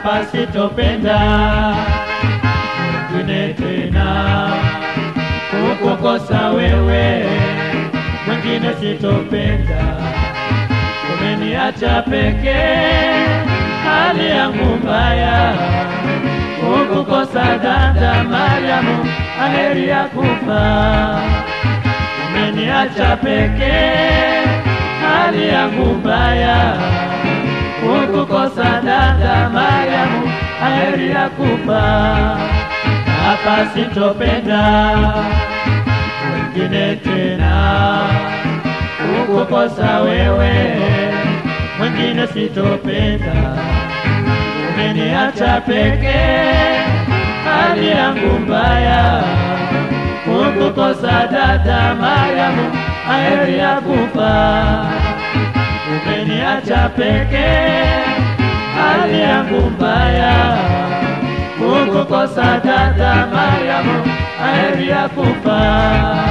hapa sitopenda mwingine tena kukukosa wewe, mwingine sitopenda. Umeniacha pekee, hali yangu mbaya, kukukosa dada Mariamu, aheri ya kufa. Umeniacha pekee, hali yangu mbaya, kukukosa dada Mariamu, aheri ya kufa hapa sitopenda wengine tena, kukukosa wewe, mwingine sitopenda. Umeniacha pekee, hali yangu mbaya, kukukosa dada Mariamu, aheri ya kufa. Umeniacha pekee, hali yangu mbaya kukukosa dada Mariamu, aheri ya kufa.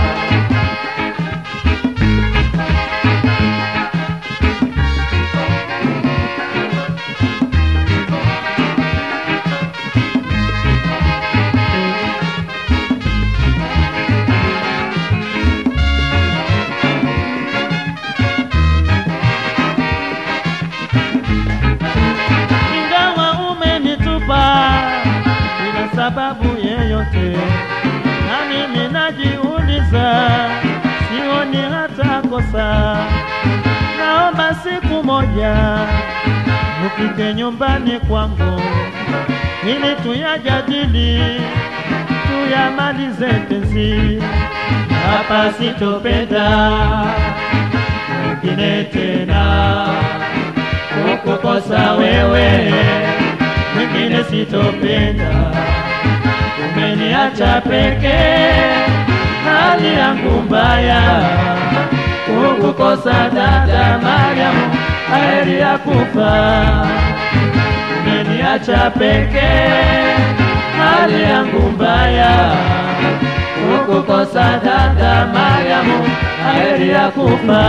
Ingawa umenitupa bila sababu yeyote, na mimi najiuliza, sioni hata kosa. Naomba siku moja ufike nyumbani kwangu ili tuyajadili, tuyamalize penzi. Hapa sitopenda wengine tena kukukosa wewe, mwingine sitopenda. Umeniacha pekee, hali yangu mbaya, kukukosa dada Mariamu, aheri ya kufa. Umeniacha pekee, hali yangu mbaya, kukukosa dada Mariamu, aheri ya kufa.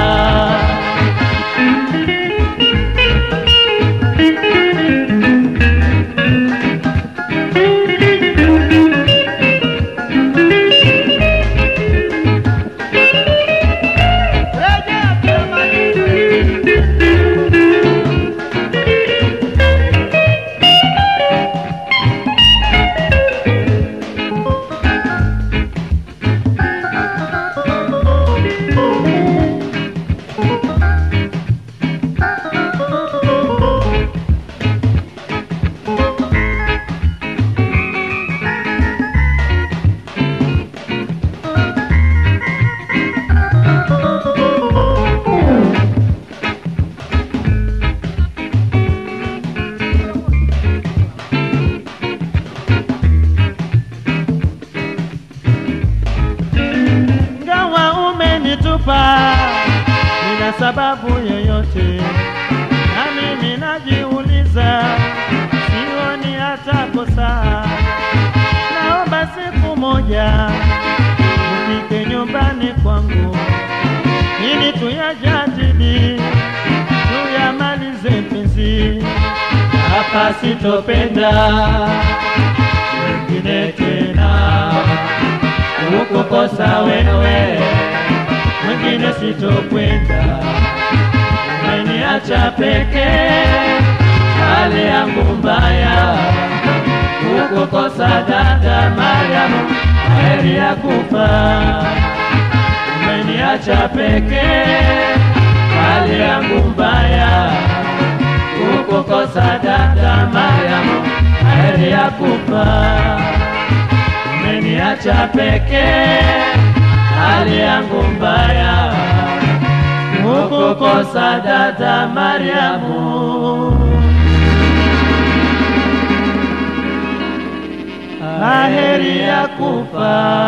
Ingawa umenitupa bila sababu yoyote, na mimi najiuliza, sioni hata kosa. Naomba siku moja ufike nyumbani kwangu ili tuyajadili, tuyamalize penzi. Hapa sitopenda wengine tena kukukosa wewe, mwingine sitokwenda. Umeniacha pekee, hali yangu mbaya, kukukosa dada Mariamu, heri ya kufa. Umeniacha pekee, hali yangu mbaya, kukukosa dada Mariamu, heri ya kufa umeniacha pekee, hali yangu mbaya, kukukosa dada Mariamu, aheri ya kufa.